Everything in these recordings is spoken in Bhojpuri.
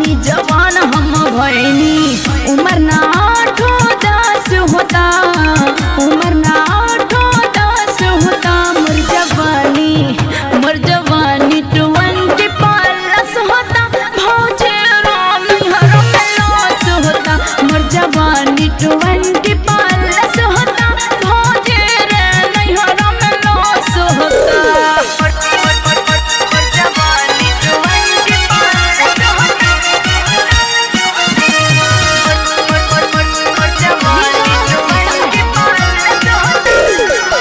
अभी जवान हम भैनी उम्र ना आठो दस होता उम्र ना आठो दस होता मोर जवानी मोर जवानी ट्वेंटी प्लस होता भौजे राम हर में लॉस होता मोर जवानी ट्वेंटी प्लस होता भौजे रे नैहर में लॉस होता मोर जवानी ट्वेंटी प्लस होता मोर जवानी ट्वेंटी प्लस होता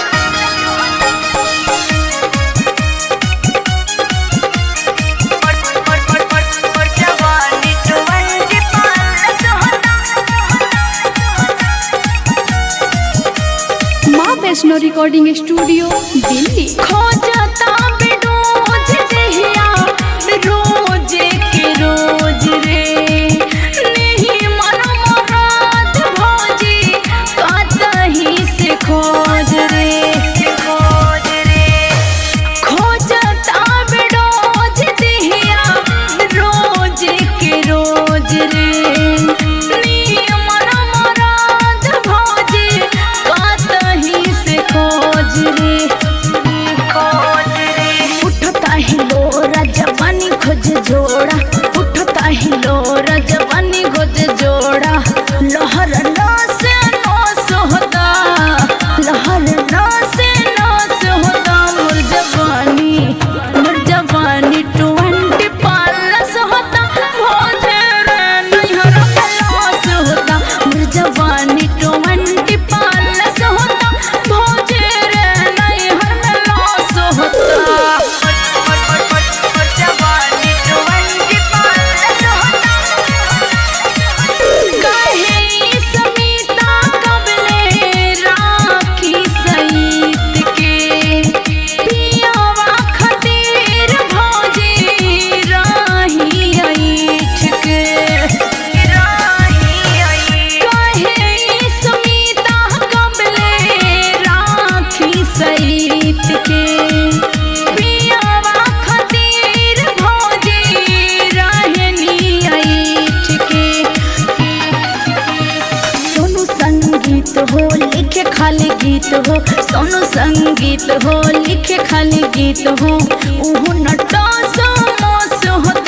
माँ वैष्णो रिकॉर्डिंग स्टूडियो दिल्ली खोजता बिडोज देहिया रोज के रोज रे नहीं मन मराद भौजी कतही से खोज रे खोज रे खोजता बिडोज देहिया रोज के रोज रे नियमन मराद भौजी कतही से खोज रे खोज रे उठता ही लोरा जवानी खोज जोड़ा उठता ही लोरा जवानी खोज जोड़ा लहर नास नास होता लहर नास नास होता मोर जवानी मोर जवानी ट्वेंटी प्लस होता भोजे रे नैहर में लॉस होता मोर जवानी ट्वेंटी प्लस होता भोजे रे नैहर में लॉस होता मोर जवानी ट्वेंटी प्लस होता कहे समीता कबले राखी सईत के पियावा खतीर भौजी राही ऐठ के कहे समीता कबले राखी सईत के पियावा खतीर भौजी रहनी ऐठ के सोनू संगीत हो लिखे खाली गीत हो सोनू संगीत हो लिखे खाली गीत हो उहु नटा समोस होता